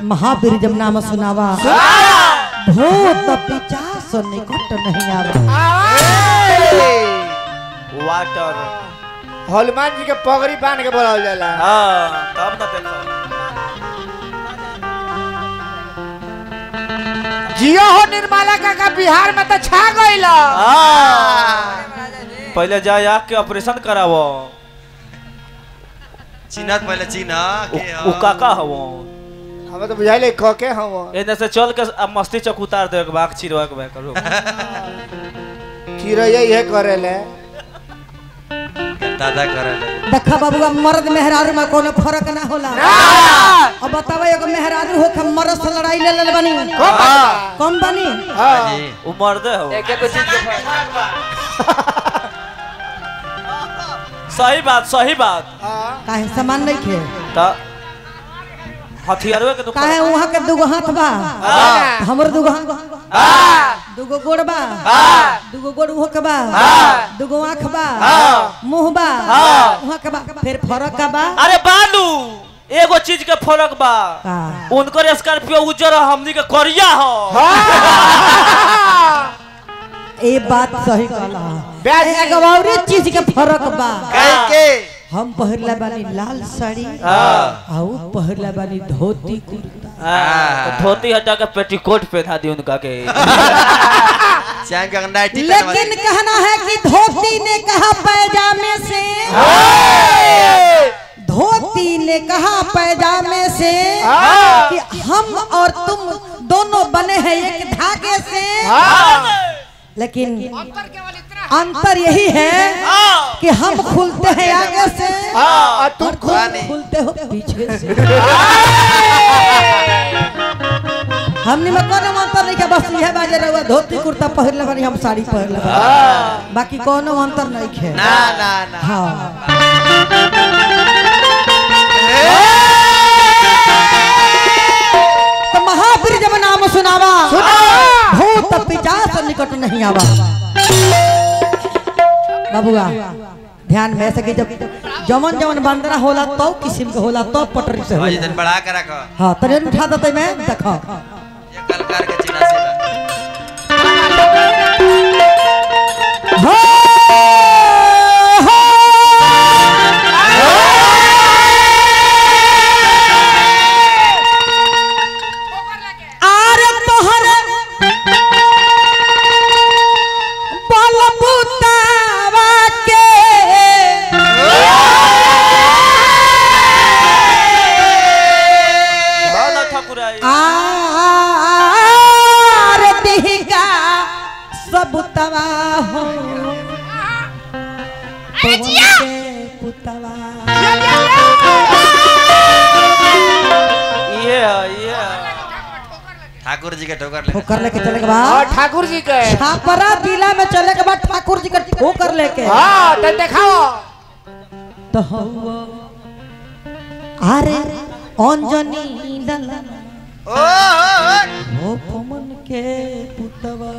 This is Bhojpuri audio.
महावीर जब नाम सुनावा भूत पिचास निकट नहीं आवा वाटर हनुमान जी के पगड़ी बांध के बोलावल जाला हाँ तब ना देखो जियो हो निर्मला काका बिहार में तो छा गइल हाँ पहले जाए आँख के ऑपरेशन करावो चिन्हत पहले चिन्ह के उ उ काका हवो हमें तो बुझाइले क के हम एने से चल के अब मस्ती चौक उतार दे के बाग चिरवा के करो चिरैया ये करेले दादा करल देखा बाबूआ मर्द मेहरारू में कोनो फर्क ना होला अब बतावा एगो मेहरारू हो के मर्द से लड़ाई ले ले बनी कम बनी हां जी उ मर्दे हो एक एक चीज के सही बात सही बात काहे सामान नहीं खे त हथियारवे के दुकान काहे वहां के दुगो हाथ बा हमर दुगो दुगो गोड़ बा दुगो गोड़ उहो के बा दुगो आंख बा मुंह बा उहाँ के बा फिर फरक का बा अरे बालू एगो चीज के फर्क बा का उनकर स्कॉर्पियो उज्जर ह, हमनी के करिया हो ए बात सही कहला ब्याज एगो और चीज के फरक बा कह के हम पहिरला बानी लाल साड़ी हाँ। आ ऊ पहिरला बानी धोती कुर्ता हाँ, तो धोती हटा के पेटीकोट पहना दी उनका के चाहे का नाइटी लेकिन कहना है कि धोती ने कहा पैजामे से धोती ने कहा पैजामे से कि हम और तुम दोनों बने हैं एक धागे से लेकिन अंतर यही है कि हम खुलते हैं आगे से हां तू और तुम खुलते हो पीछे से हमने में कोनो अंतर नहीं के बस यह बाजे रहुआ धोती कुर्ता पहिर ले बानी हम साड़ी पहिर ले बानी बाकी कोनो अंतर नहीं है ना ना ना हाँ तो महावीर जब नाम सुनावा भूत पिचास निकट नहीं आवा बाबुआ ध्यान में सके जब जमन जमन बंदरा होला तो किस्म के होला तो पटरी से भाई होला जन बढ़ा के रखो हाँ ट्रेन उठा देते मैं देखो ये कलकार के चिन्ह से हो, हो। आर तोहर बलबुतावा के भावना ठाकुर आई आर दिहिका सब तवा हो पवन के पुतवा ये है, ये है। ठाकुर जी के ठोकर ले ठोकर लेके चले के और बाद ठाकुर जी के छापरा जिला में चले के बाद ठाकुर जी का ठोकर लेके हां तो दिखाओ तो हौवा अरे अंजनी ललन ओ, ओ, ओ। हो पवन के पुतवा